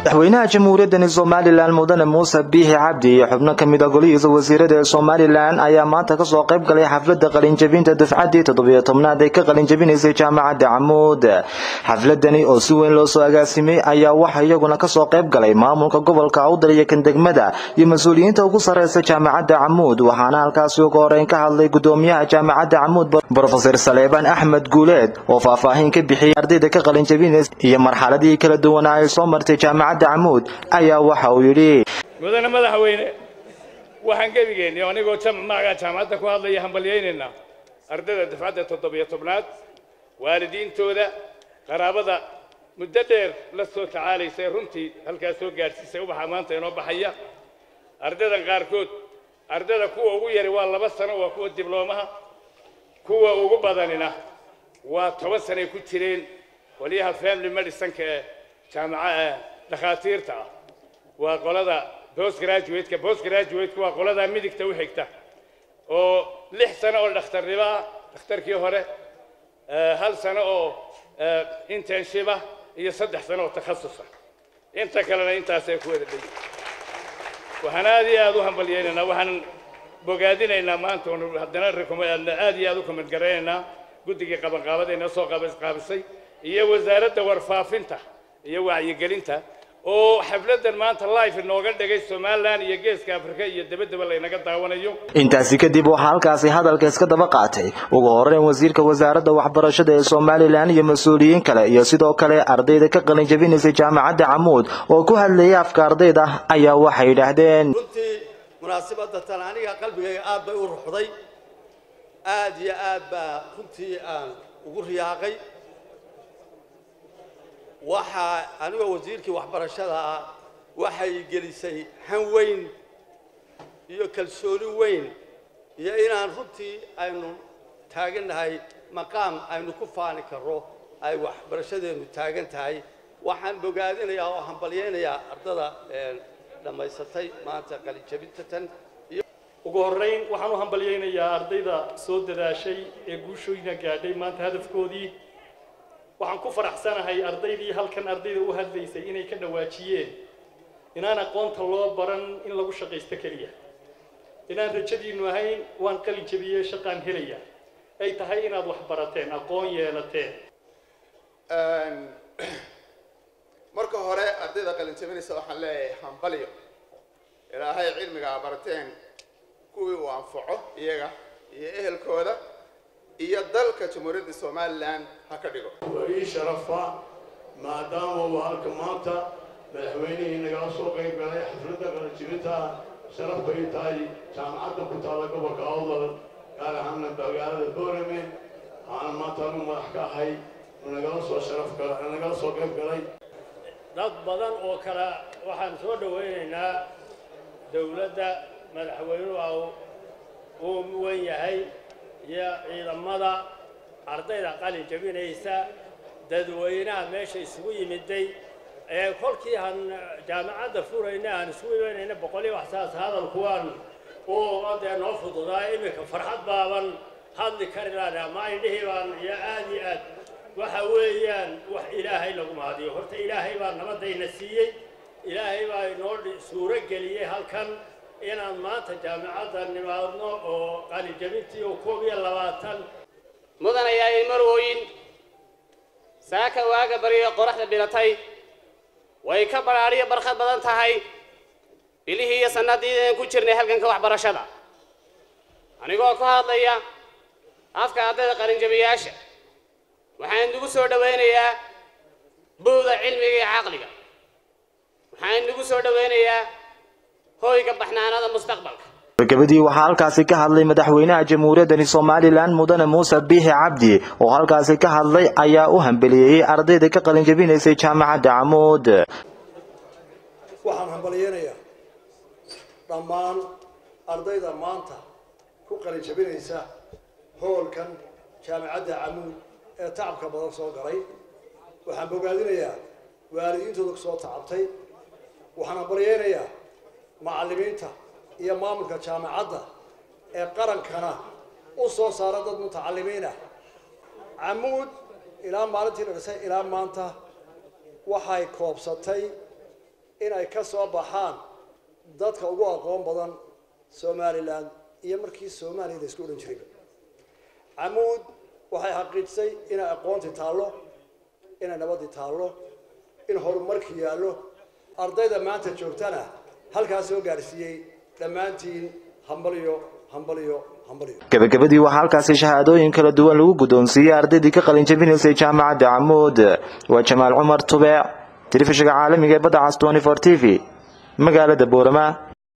madaxweynaha jamhuuriyaddani somalilan mudane muuse biixi cabdi iyo xubno ka mid a golihiisa wasiirada ee somalilan ayaa maanta kasoo qayb galay xafladda qalinjabinta dufcaddii toddobiyo tobnaad ee ka qalinjabinaysay jaamacadda camuud xafladani oo si weyn loo soo agaasimay ayaa waxaa iyaguna kasoo qayb galay maamulka gobolka awdal iyo kan degmada iyo mas-uuliyiinta ugu sarreysa jaamacadda camuud waxaana halkaasi uga horeyn ka hadlay gudoomiyaha jaamacadda camuud brofesor saleebaan axmed guuleed oo faahfaahin ka bixiyay ardayda ka qalinjabinaysa iyo marxaladihii kala duwanaa ay soo martay jaamacadda camuud ayaa waxa uu yidhi mudane madaxweyne waxaan gebigeennii anigoo magaca jaamacadda ku hadlaya hambalyaynaynaa ardayda dafcadda toddobiyo tobnaad waalidiintooda qaraabada muddo dheer la soo tacaalaysay runtii halkaas soo gaadhsiisay ubaxa maanta inoo baxaya ardaydan qaarkood ardayda kuwa ugu yari waa laba sano waa kuwa dibloomaha kuwa ugu badanina waa toban sanay ku jireen qolyaha family medicineka ee jaamaca dhakhaatiirta ah waa qolada post graduateka post graduateka waa qolada midigta u xigta oo lix sano oo dhakhtarnimo ah dhakhtarkii hore hal sano oo internship ah iyo saddex sano oo takhasusa inta kalena intaasay ku wada dhegi waxaan aad iyo aad u hambalyaynaynaa waxaan bogaadinaynaa maanta oon haddana aad iyo aad u comment garaynaynaa guddigii qabanqaabadayna soo qaabisay iyo wasaaradda warfaafinta iyo wacyigelinta oo xafladan maanta life inooga dhigay somalilan iyo geeska afrika iyo dabadaba laynaga daawanayo intaasi kadib waxaa halkaasi hadalka iska daba qaatay ugu horeyn wasiirka wasaaradda waxbarashada ee somalilan iyo mas-uuliyiin kale iyo sidoo kale ardayda ka qalin jabinaysay jaamacadda camuud oo ku hadlayay afka ardayda ayaa waxay yidhaahdeen runtii munaasabadda tan aniga qalbigayga aad bay u ruxday aad iyo aad baa runtii aan ugu riyaaqay waxaa anigoo wasiirkii waxbarashada ah waxay gelisay han weyn iyo kalsooni weyn iyo inaan runtii aynu taagannahay maqaam aynu ku faani karro ay waxbarashadeennu taagan tahay waxaan bogaadinayaa oo hambalyaynayaa ardada dhammaysatay maanta qalinjabinta tan ugu horrayn waxaan u hambalyaynayaa ardayda soo dadaashay ee guushooyna gaadhay maanta hadafkoodii waxaan ku faraxsanahay ardaydii halkan ardayda u hadlaysay inay ka dhawaajiyeen inaan aqoonta loo baran in lagu shaqaysto keliya inaan rajadiinnu ahayn waan qalin jabiyey shaqaan helaya ay tahay inaad wax barateen aqoon yeelateen marka hore ardayda qalin jabinaysa waxaan leeyahay hambalyo ilaahay cilmiga barateen kuwii uu anfaco iyaga iyo ehelkooda iyo dalka jamhuuriyadda somalilan ha ka dhigo waa ii sharafa maadaama uu halka maanta madaxweynihii nagala soo qayb galay xafladda qalanjibinta sharaf bay tahay jaamacadda ku taalla gobolka awdal gaar ahaana magaalada boorame waxaana maanta anu madax ka ahay nagala soo sharaf nagala soo qayb galay dad badan oo kale waxaan soo dhawaynaynaa dowladda madaxweynuhu uu wen yahay iyo ciidamada ardayda qalin jabinaysa dadweynaha meesha isugu yimiday ee kolkii aan jaamacadda furayna aan isugu imanayna boqoliyo waxsaas hadalkuwaan uu dee noo fududaa iminka farxad baaban hadli kari laana ma indhihii baan iyo aad iyo aad waxa weeyaan wax ilaahay lagu mahadiyo horta ilaahay baa nabadayna siiyey ilaahay baa inoo suuro geliyey halkan inaan maanta jaamacadda nimaadno oo qalijabintii oo koob iyo labaatan mudanayaayay marwooyin saaka waaga bariyo qoraxda bilatay way ka baraadhiyo barkhad badan tahay bilihii iyo sannadiidan ku jirnay halganka waxbarashada anigoo ku hadlaya afka ardayda qalinjabiyaasha waxaan inugu soo dhowaynayaa buuda cilmiga iyo caqliga waxaan inugu soo dhowaynayaa hoyga baxnaanada mustaqbalka gabagabadii waxaa halkaasi ka hadlay madaxweynaha jamhuuriyaddani somalilan mudane muuse biixi cabdi oo halkaasi ka hadlay ayaa u hambeliyeeyey ardayda ka qalin jabinaysay jaamacadda camuud waxaan hambalyaynayaa dhammaan ardayda maanta ku qalin jabinaysa hoolkan jaamacadda camuud ee tacabka badan soo galay waxaan bogaadinayaa waalidiintooda kusoo tacabtay waxaan hambalyaynayaa macallimiinta iyo maamulka jaamacadda ee qarankana u soo saara dad mutacalimiinah camuud ilaa maalintii la dhisay ilaa maanta waxay koobsatay inay ka soo baxaan dadka ugu aqoon badan somalilan iyo markii soomaaliya la isku odhan jirayba camuud waxay xaqiijisay inay aqoontii taallo inay nabadii taallo in horumarki yaallo ardayda maanta joogtana halkaas soo gaadhsiiyey dhammaantiin hambaliyo hambaliyo hambaliyo gabagabadii waxaa halkaasi shahaadooyin kala duwan lagu guddoonsiiyey ardaydii ka qalin jabinaysay jaamacadda camuud waa jamaal cumar tubeec telefishinka caalamiga ee badda cas 24 t v magaalada boorama